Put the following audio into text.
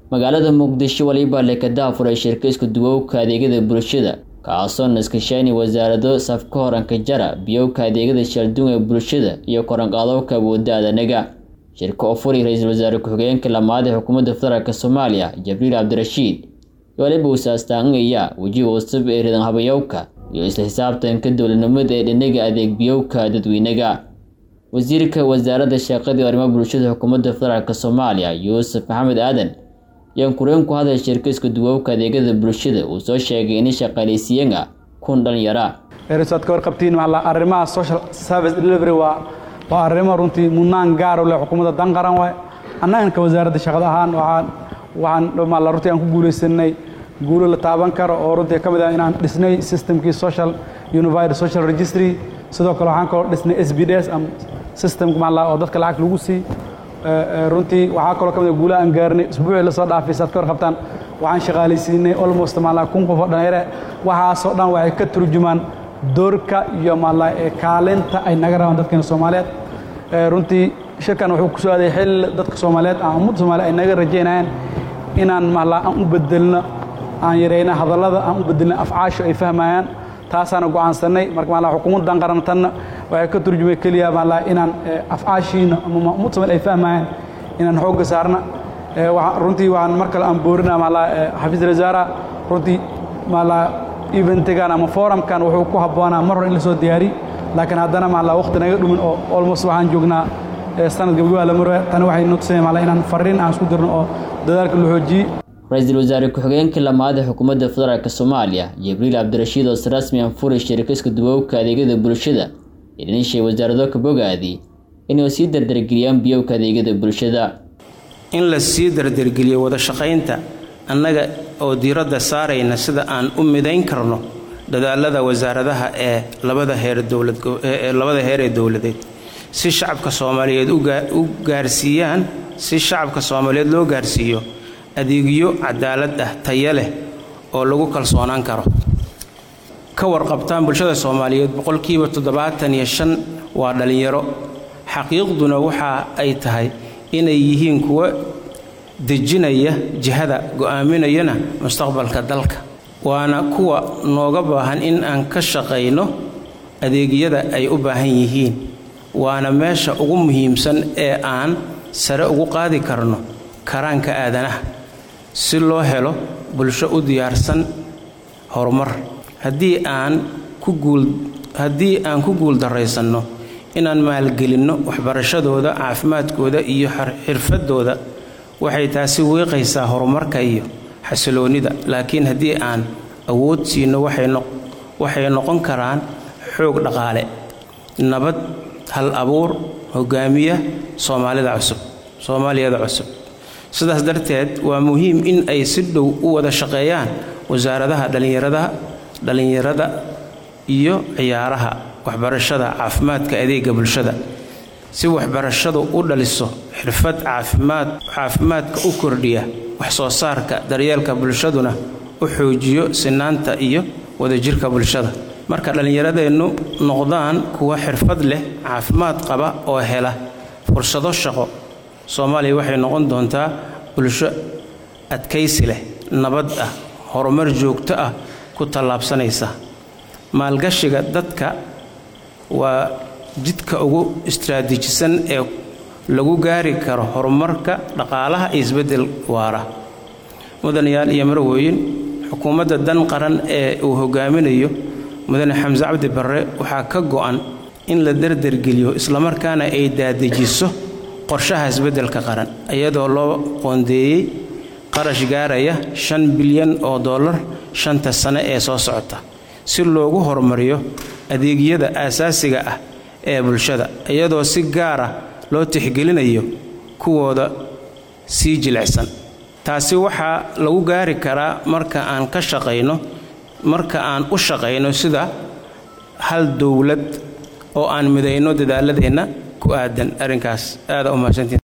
magaalada muqdisho waliba lekada furay shirka isku duwowka adeegyada bulshada kaasoo naskashaani wasaarado safka horanka jara biyowka adeegyada shalduun ee bulshada iyo koranqaadowka awoodda aadanaga shirka oo furay ra-iisul wasaare ku-xigeenka lamaad ee xukuumadda federaalk soomaaliya jabriil cabdirashiid waliba usaastaankaya wejiga cusub ee ridan habayowka iyo isla xisaabtanka dowladnimada ee dhinaga adeeg biyowka dadweynaga wasiirka wasaaradda shaqadii arrimaha bulshada xukuumadda federaalk soomaaliya yuusuf maxamed aadan ayaan kureen ku hadal shirka isku duwowka adeegyada bulshada uu soo sheegay in shaqaaleysiiyana kun dhalinyara eerisaad ka warqabtiin maxaa arrimaha social service delivery waa waa arrimo runtii mudnaan gaar u leh xukuumadda dan qaran waay annagan ka wasaaradda shaqada ahaan waxaan waxaan maala runtii aan ku guulaysanay guulo la taaban karo oo runtii ka mid ah inaan dhisnay systemkii social unified social registry sidoo kale waxaan kaloo dhisnay s b d s am systemka maala oo dadka lacag lagu sii runtii waxaa kaloo ka mid ah guulaha aan gaarnay isbuucii la soo dhaafay saad ka warqabtaan waxaan shaqaalaysiinay almost maala kun qof oo dhalinyare waxaasoo dhan waxay ka turjumaan doorka iyo maala kaalinta ay naga rabaan dadkeena soomaaliyeed runtii shirkan wuxuu ku soo aaday xilli dadka soomaaliyeed ama ummadda soomaaliyeed ay naga rajaynayaan inaan maala aan u bedelno aan yarayna hadallada aan u bedelno afcaasho ay fahmayaan taasaana go'aansanay marka maala xukuumaddan qarantanna waxay ka turjumay keliya maala inaan afcaashiina ama ummadda soomaaliyeed ay fahmayaan inaan xoogga saarna runtii waxaan mar kale aan boorina maala xafiis wasaara runtii maala eventigan ama forumkan wuxuu ku habboonaa mar hore in la soo diyaari laakiin haddana maala waqti naga dhumin oo almost waxaan joognaa sanad gabagabaa la marwe tani waxay nutusay maala inaan fariin aan isku dirno oo dadaalka la xoojiyey ra-iisul wasaare ku-xigeenka lamaad ee xukuumadda federaalk soomaaliya jibriil cabdirashiid oo si rasmi aan furay shirka isku duwowka adeegyada bulshada ee dhinishay wasaarado ka bogaadi inay sii dardargeliyaan biyowka adeegyada bulshada in la sii dardargeliyo wada shaqaynta annaga oo diiradda saarayna sida aan u midayn karno dadaalada wasaaradaha ee labada heer dowladlabada heer ee dowladeed si shacabka soomaaliyeed u gaarsiiyaan si shacabka soomaaliyeed loo gaarsiiyo adeegyo cadaalad ah taya leh oo lagu kalsoonaan karo ka warqabtaan bulshada soomaaliyeed boqolkiiba toddobaatan iyo shan waa dhallinyaro xaqiiqduna waxa ay tahay inay yihiin kuwa dejinaya jihada go'aaminayana mustaqbalka dalka waana kuwa nooga baahan in aan ka shaqayno adeegyada ay u baahan yihiin waana meesha ugu muhiimsan ee aan sare ugu qaadi karno karaanka aadanaha si loo helo bulsho u diyaarsan horumar haddii aan ku guul haddii aan ku guuldarraysanno inaan maalgelinno waxbarashadooda caafimaadkooda iyo xirfadooda waxay taasi wiiqaysaa horumarka iyo xasiloonnida laakiin haddii aan awood siino waxay noqon karaan xoog dhaqaale nabad hal abuur hogaamiya soomaalida cusub soomaaliyada cusub sidaas darteed waa muhiim in ay si dhow u wada shaqeeyaan wasaaradaha dhallinyarada dhallinyarada iyo ciyaaraha waxbarashada caafimaadka adeega bulshada si waxbarashadu u dhaliso xirfad caafimaad caafimaadka u kordhiya wax soo saarka daryeelka bulshaduna u xoojiyo sinaanta iyo wadajirka bulshada marka dhallinyaradeennu noqdaan kuwa xirfad leh caafimaad qaba oo hela fursado shaqo soomaaliya waxay noqon doontaa bulsho adkaysi leh nabad ah horumar joogto ah ku tallaabsanaysa maalgashiga dadka waa jidka ugu istraatiijisan ee lagu gaari karo horumarka dhaqaalaha iyo isbeddel waara mudanayaal iyo marwooyin xukuumadda dan qaran ee uu hogaaminayo mudane xamse cabdi barre waxaa ka go'an in la dardargeliyo islamarkaana ay daadejiso qorshaha isbeddelka qaran iyadoo loo qoondeeyey qarash gaaraya shan bilyan oo dollar shanta sane ee soo socota si loogu horumariyo adeegyada aasaasiga ah ee bulshada iyadoo si gaara loo tixgelinayo kuwooda sii jilicsan taasi waxaa lagu gaari karaa marka aan ka shaqayno marka aan u shaqayno sida hal dowlad oo aan midayno dadaaladeenna ku aadan arrinkaas aada u mahadsantiin